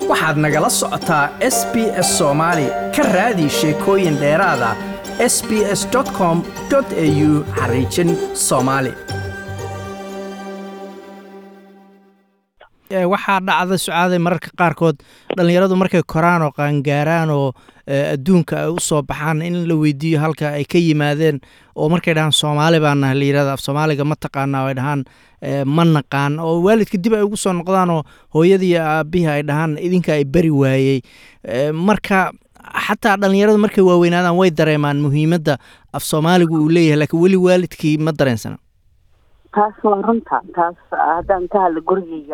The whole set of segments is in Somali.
waxaad nagala socotaa s b s soomaali ka raadi sheekooyin dheeraada s b s com au xariijin soomaali waxaa dhacda sucaaday mararka qaarkood dhallinyaradu markay koraan oo qaangaaraan oo adduunka ay u soo baxaan in la weydiiyo halka ay ka yimaadeen oo markay dhahaan soomaali baa nahay la yirahda af soomaaliga ma taqaana ay dhahaan ma naqaan oo waalidka dib ay ugu soo noqdaan oo hooyadii iyo aabihii ay dhahaan idinka ay beri waayey marka xataa dhallinyaradu markay waaweynaadaan way dareemaan muhiimadda af soomaaligu uu leeyahay laakiin weli waalidkii ma dareensana taas waa runta taas haddaan ka hadla gurigeyga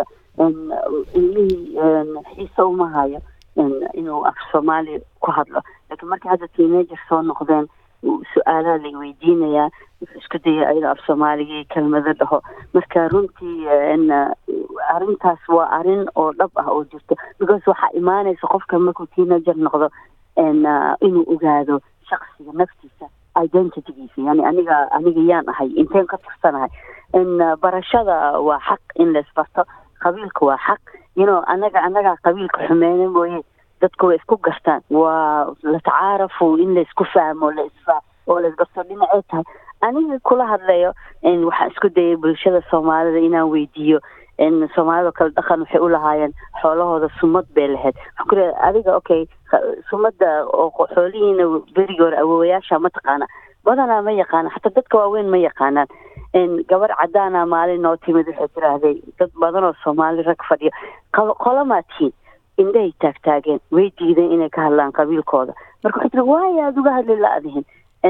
ilmihii xiise uma hayo inuu af soomaali ku hadlo laakiin markii hadda teenager soo noqdeen su-aalaha lay weydiinayaa wuxuu isku daya inuu af soomaaligii kelmado dhaho marka runtii arrintaas waa arrin oo dhab ah oo jirto because waxaa imaanaysa qofka markuu teenager noqdo inuu ogaado shaksiga naftiisa identitygiisa yani aniga aniga yaan ahay inteen ka tirsanahay barashada waa xaq in laisbarto qabiilka waa xaq yno anaga anagaa qabiilka xumeyna mooye dadku way isku gartaan waa la tacaarafu in laisku fahmo laisfa oo laisbarto dhinacay tahay aniga kula hadlayo waxaan isku dayay bulshada soomaalida inaan weydiiyo soomaalida kale dhaqan waxay u lahaayeen xoolahooda sumad bay lahayd waxaan ku leedahay adiga okay sumada oo xoolihiina berigi hore awowayaasha ma taqaana badanaa ma yaqaana xataa dadka waaweyn ma yaqaanaan gabar cadaana maalin noo timid waxay tiraahday dad badan oo soomaali rag fadhiyo qolamaa tihiin indhahay taagtaageen way diideen inay ka hadlaan qabiilkooda marka waxay tiri waaya aada uga hadli la-dihin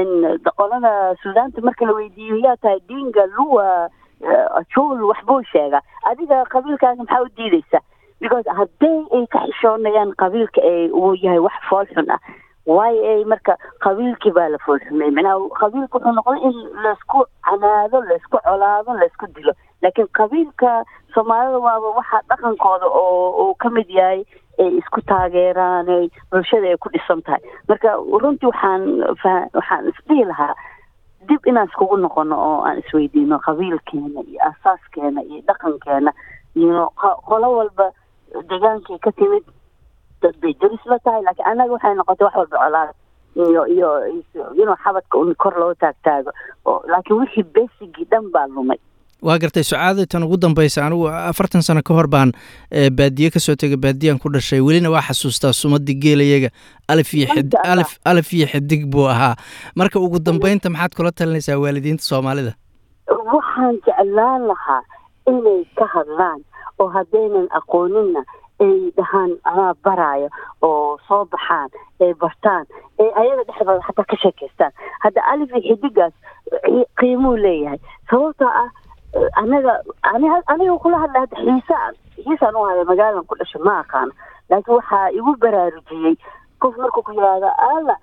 qolada suudaanta marka la weydiiyo yaa tahay dinga luwa jul waxbuu sheegaa adiga qabiilkaaga maxaa u diideysa because hadday ay ka xishoonayaan qabiilka ee uu yahay wax fool xun ah waayo ay marka qabiilkii baa la foolxumey macnaha qabiilka wuxuu noqday in laysku canaado laysku colaado laysku dilo laakiin qabiilka soomaalida waaba waxaa dhaqankooda oo uu ka mid yahay ay isku taageeraan ay bulshada ay ku dhisan tahay marka runtii waxaan waxaan isdhihi lahaa dib inaan iskugu noqono oo aan isweydiino qabiilkeena iyo asaaskeena iyo dhaqankeena iyo qolo walba degaankay ka timid dad bay daris la tahay laakiin annaga waxay noqotay wax walba colaad iyo iyo inuu xabadka un kor loo taagtaago laakiin wixii besigii dhan baa lumay waa gartay sucaadii tan ugu dambaysa anigu afartan sano ka hor baan baadiye kasoo tegay baadiyaan ku dhashay welina waa xasuustaa sumadii geelayaga alif iyo alif alif iyo xidig buu ahaa marka ugu dambeynta maxaad kula talinaysaa waalidiinta soomaalida waxaan jeclaan lahaa inay ka hadlaan oo haddaynan aqooninna ay dhahaan anaa baraayo oo soo baxaan ay bartaan ee ayaga dhexdooda xataa ka sheekaystaan hadda alif iyo xidigaas qiimuu leeyahay sababtoo ah anaga aniga kula hadla hadda xiisaan xiisaan u haya magaaladan ku dhashay ma aqaano laakiin waxaa igu baraarujiyey qof markuu ku yidhaahdo alla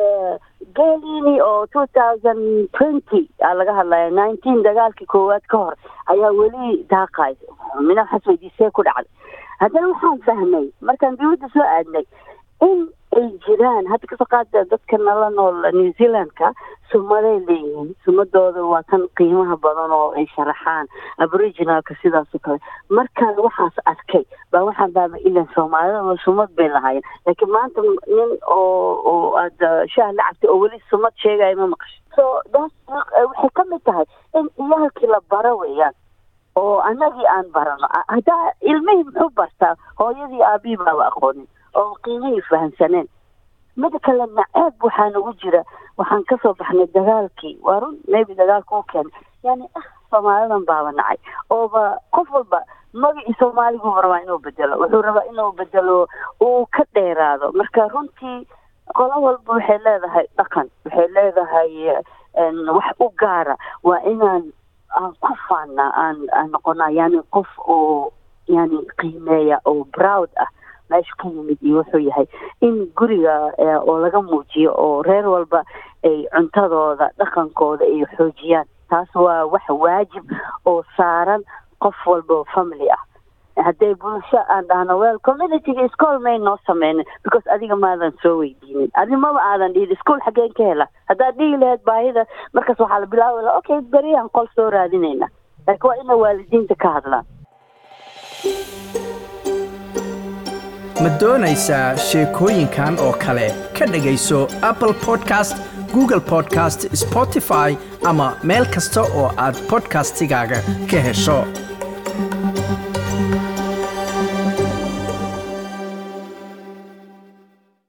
geelini oo two thousand twenty aa laga hadlaya nineteen dagaalkii koowaad ka hor ayaa weli daaqay mina waxaas weydiisee ku dhacday haddana waxaan fahmay markaan dawladda soo aadnay in ay jiraan hadda kasoo qaada dadka nala nool new zealandka sumaday leeyihiin sumadooda waa kan qiimaha badan oo ay sharaxaan aboriginalka sidaasoo kale markaan waxaas arkay baa waxaan baaba ilan soomaalida sumad bay lahaayeen laakiin maanta nin oo oo aada shaah la cabtay oo weli sumad sheegaya ma maqasho so daas waxay ka mid tahay in ciyaalkii la baro weeyaan oo annagii aan barano haddaa ilmihii muxuu bartaa hooyadii aabihii baaba aqoonin oo qiimihii fahamsaneen mida kale naceeb waxaa nagu jira waxaan kasoo baxnay dagaalkii waa run maybe dagaalka u keenay yani ah soomaalidan baaba nacay ooba qof walba magacii soomaaliguuba rabaa inuu bedelo wuxuu rabaa inuu bedelo uu ka dheeraado marka runtii qolo walba waxay leedahay dhaqan waxay leedahay wax u gaara waa inaan aan ku faannaa aan aan noqonaa yani qof oo yani qiimeeya oo proud ah meeshu ka yimid iyo wuxuu yahay in guriga oo laga muujiyo oo reer walba ay cuntadooda dhaqankooda ay xoojiyaan taas waa wax waajib oo saaran qof walba oo family ah hadday bulsho aan dhahno well communityga school may noo sameynin because adiga maadan soo weydiinin adi maba aadan dhihin school xaggeen ka hela haddaad dhihi lahayd baahida markaas waxaa la bilaabi laha okay beriyaan qol soo raadinayna laakiin waa ina waalidiinta ka hadlaan ma doonaysaa sheekooyinkan oo kale ka dhegayso apple podcast google podcast spotify ama meel kasta oo aad podcastigaaga ka hesho